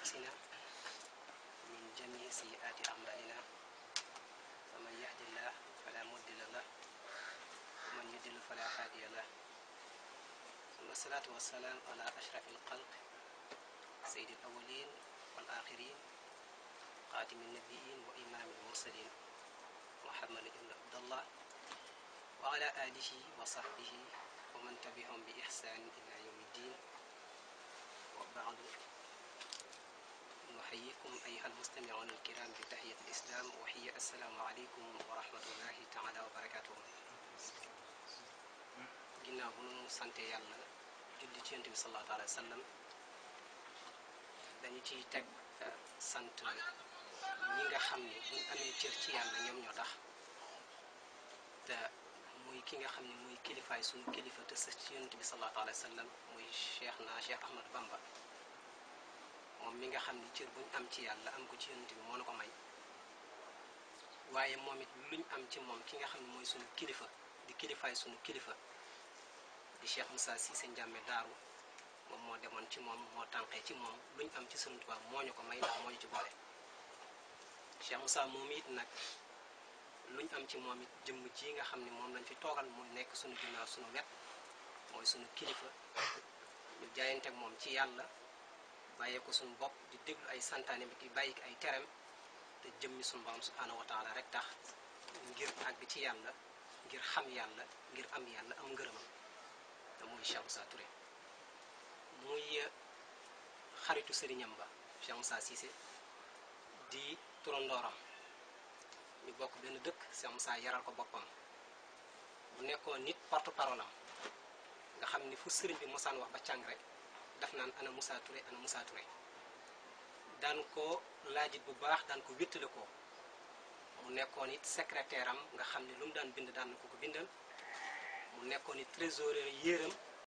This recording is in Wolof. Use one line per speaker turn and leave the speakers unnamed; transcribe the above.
أنفسنا من جميع سيئات أعمالنا فمن يهد الله فلا مضل له ومن يضلل فلا هادي له ثم الصلاة والسلام على أشرف الخلق سيد الأولين والآخرين خاتم النبيين وإمام المرسلين محمد بن عبد الله وعلى آله وصحبه ومن تبعهم بإحسان إلى يوم الدين وبعد نحييكم أيها المستمعون الكرام بتحية الإسلام وهي السلام عليكم ورحمة الله تعالى وبركاته ginnaaw bu nu sante yàlla julli ci yonent bi sallallahu alayhi wa sallam dañu ciy teg sant ñi nga xam ne buñ amee cër ci yàlla ñoom ñoo tax te muy ki nga xam ne muy kilifaay suñu kilifa te sës ci yonent bi sallallahu alayhi wa sallam muy cheikh na cheikh ahmad bamba moom mi nga xam ne cër buñ am ci yàlla am ko ci yonent bi moo na ko may waaye moom it luñ am ci moom ki nga xam ne mooy suñu kilifa di kilifaay suñu kilifa di cheikh Moussa Cissé Ndiamé daaru moom moo demoon ci moom moo tànqee ci moom luñ am ci Sëriñ Tuubaa moo ñu ko may ndax moo ñu ci boole cheikh Moussa moom it nag luñ am ci moom it jëmm ji nga xam ne moom lañ fi toogal mu nekk suñu ginnaaw suñu wet mooy suñu kilifa ñu jaayanteeg moom ci yàlla bàyyee ko suñu bopp di déglu ay santaane bi di bàyyi ay terem te jëmmi suñu borom subhaanahu wa taala rek tax ngir àgg ci yàlla ngir xam yàlla ngir am yàlla am ngërëmam te muy Cheikh Moussa Touré muy xaritu sëriñam ba Cheikh Moussa Cissé di turandooram ñu bokk benn dëkk Cheikh Moussa yaral ko boppam bu nekkoon nit porte parole am nga xam ni fu sëriñ bi mosaan wax ba càng rek daf naan ana Moussa Touré ana Moussa Touré daan ko laajit bu baax daan ko wéttale ko mu nekkoon it secrétaire am nga xam ne lu mu daan bind daan na ko ko bindal mu nekkoon it trésorier yéeram